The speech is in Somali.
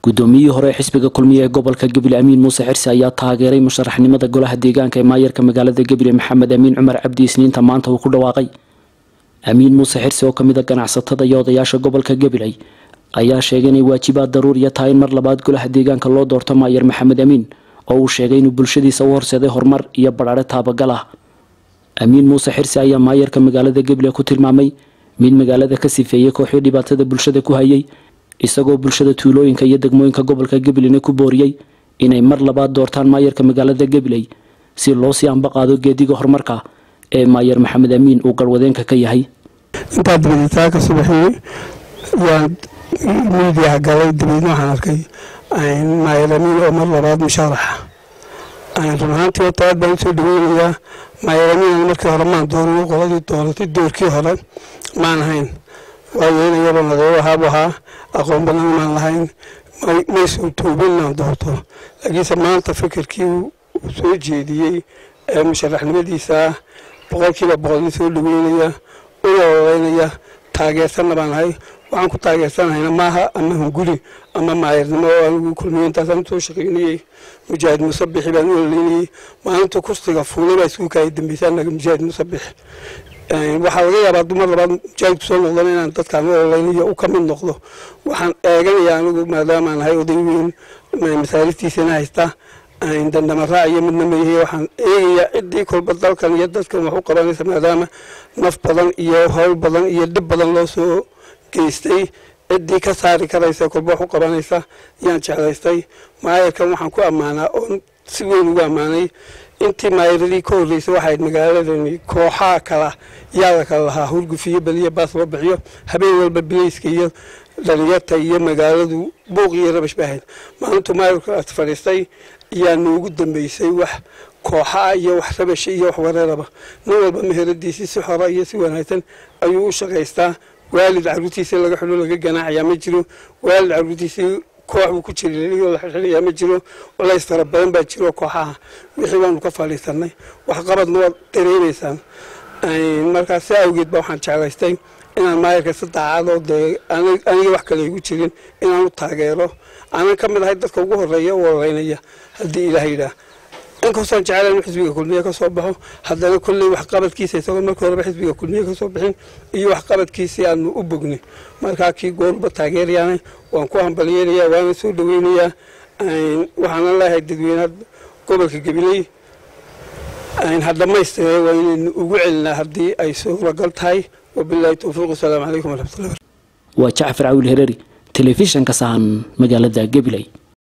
guddoomiyihii hore ee xisbiga kulmiye ee gobolka gabiley amiin muuse xirsi ayaa taageeray musharaxnimada golaha deegaanka ee maayarka magaalada gabiley maxamed amiin cumar cabdi isniinta maanta uu ku dhawaaqay amiin muuse xirsi oo kamid a ganacsatada iyo odayaasha gobolka gabiley ayaa sheegay inay waajibaad daruuriya tahay in mar labaad golaha deegaanka loo doorto maayar maxamed amiin oo uu sheegay inuu bulshadiisa u horseeday horumar iyo badhaare taabagal ah amiin muuse xirsi ayaa maayarka magaalada gabiley ku tilmaamay mid magaalada ka sifeeyey kooxii dhibaatada bulshada ku hayay isagoo bulshada tuulooyinka iyo degmooyinka gobolka gabileyna ku booriyey inay mar labaad doortaan maayarka magaalada gabiley si loo sii ambaqaado geediga horumarka ee maayar maxamed amiin uu garwadeenka ka yahay intaa dibaditaa ka subaxiyey waan miidiyaha galay dabeedna waxaan arkay maayar amiin oo mar labaad mushaaraxa run ahaantii horta aad baan usoo dhaweynayaa maayar amiin markii hore maan dooran qoladii dooratay doorkii hore maan ahayn waayo inayaba nadeebo ahaabu ahaa aqoon badan maan lahayn maysoo tuubin inaan doorto laakiinse maanta fikirkii uu soo jeediyey ee musharaxnimadiisa boqolkiiba boqolna soo dhaweynaya una oreynaya taageersanna baan ahay waxaan ku taageersanahayna maaha ama hunguri ama maayarnimo oo anigu kulmiye intaasaan usoo shaqeynayey mujaahid musabixi baan u oleynayey maalinta kursiga fuulay baa isku kaaya dambeysay anaga mujaahid musabix waxaa laga yaabaa dumar labaad mujaahid kusoo noqdana inaan dadkaan u oleynayo u ka mid noqdo waxaan eeganaya anigu maadaamaan ahay oday weyn masaariftiisana haysta dandhamaraac iyo midna mayahe waxaan eegayaa ciddii kolba dalkan iyo dadkan wax u qabanaysa maadaama naf badan iyo howl badan iyo dhib badan loo soo geystay ciddii ka saari karaysa kolba wax u qabanaysa yaan jeclaystay maayarkan waxaan ku ammaanaa oon si weyn ugu ammaanay intii maayaradii ka horreysay waxayd magaaladani kooxaha kala yaada kala lahaa hurgufiyo beliya baas loo bixiyo habeen walba bilayska iyo dhalinyarta iyo magaaladu buuq iyo rabash ba ahayd maalintuu maayarka fadhiistay ayaa noogu dambeysay wax kooxaa iyo wax rabasha iyo wax wareeraba nin walba meheradiisii si xora iyo si wanaagsan ayuu u shaqaystaa waalid caruurtiisii laga xidho laga ganaacayaa ma jiro waalid caruurtiisii koox buu ku jira la xilxilaya ma jiro culays fara badan baa jiro kooxaha wixii baanu ka fadhiisanay waxqabadna waad dareemaysaan markaa si awgeed ba waxaan jeclaystay inaan maayarka si daacadoo dee aniga wax kale igu jirin inaan u taageero aanan ka mid ahay dadka ugu horeeya u oreynaya haddii ilaah yidhaah inkastoon jecel inu xisbiga kulmiye ka soo baxo haddana kolley waxqabadkiisa isagoo markii horeba xisbiga kulmiye ka soo bixin iyo waxqabadkiisii aanu u bognay markaa kii goorba taageerayaana waan ku hambalyeynaya waana soo dhaweynayaa waxaana leeyahay dadweynaha gobolka gabiley ha dhammaystire waa inaynu ugu celinaa haddii ay suuragal tahay wabilaahi towfiiq wasalaamu calaykum waraxmatullahi waa jacfar cawil hereeri telefishanka sahan magaalada gabiley